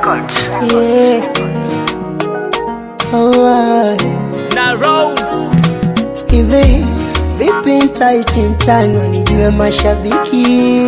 Records. Yeah. Alright. na roll Hivi vipi ntaiti mtano nijue mashabiki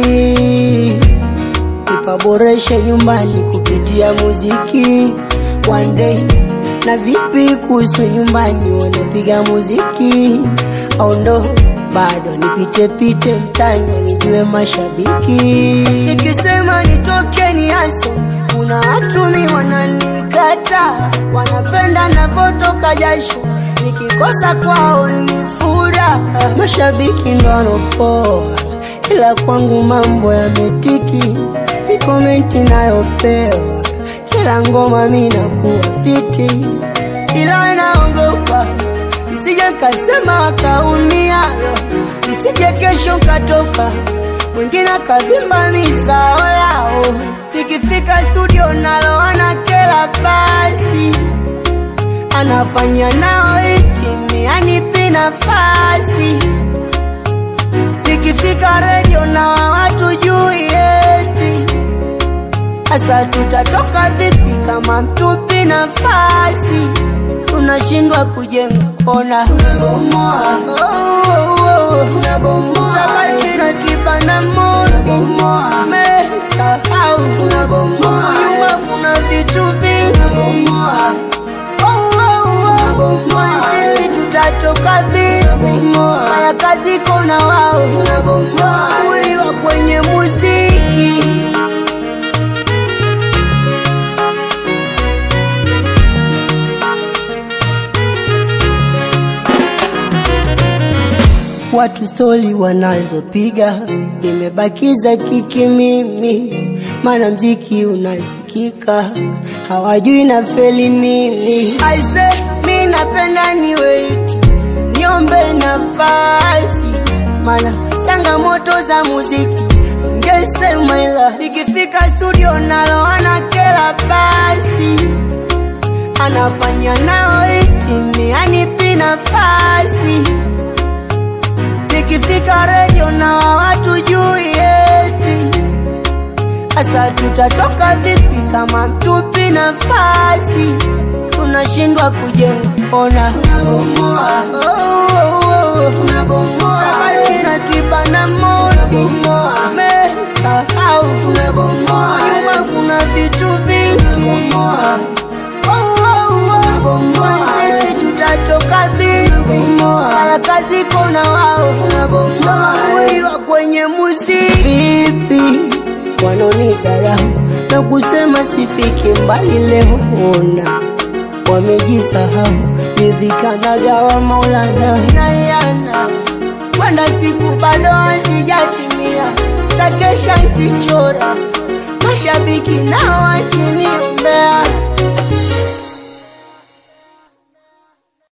ipaboreshe nyumbani kupitia muziki one day na vipi kuhusu nyumbani wanapiga muziki au ndo bado nipite pite mtano nijue mashabiki nikisema nitoke ni aso kuna watu mi wananikata wanapenda navotoka jasho nikikosa kwao ni furaha mashabiki ndo wanopoa ila kwangu mambo yametiki ni komenti nayopewa kila ngoma mi nakuwa fiti ila naogopa nisije kasema wakaumia nisije kesho katoka mwingine akavimba misao yao nikifika studio naloana kela basi anafanya nao itimi anipi nafasi nikifika redio na watu juu yeti Asa tutatoka vipi kama mtupi nafasi? Tunashindwa kujenga, ona tunabomoa, tunabomoa, tabaki na kibanda moja, mmesahau tunabomoa, nyuma kuna vitu vingi, sisi tutatoka vipi? Mara kazi kona wao, uliwa kwenye muziki watu stori wanazopiga, nimebakiza kiki mimi, maana mziki unasikika, hawajui na feli nini. Aise, mi napenda ni wait, niombe nafasi, maana changamoto za muziki ngesema, ila nikifika studio naloana kela basi anafanya nao itimi anipi nafasi nikifika redio na watu juu yeti asa tutatoka vipi kama mtupi nafasi tunashindwa kujenga ona tunabomoa tabaki na kibanda moja mesahau tunabomoa nyuma kuna vitu vingi sisi tutatoka vipi? Mara kazi kona wao uliwa kwenye muziki vipi? Wanaonidharau na kusema sifiki mbali leo, ona wamejisahau, nidhikanagawa Maulana nayana kwenda siku bado hazijatimia, takesha nkichora mashabiki nao wakiniombea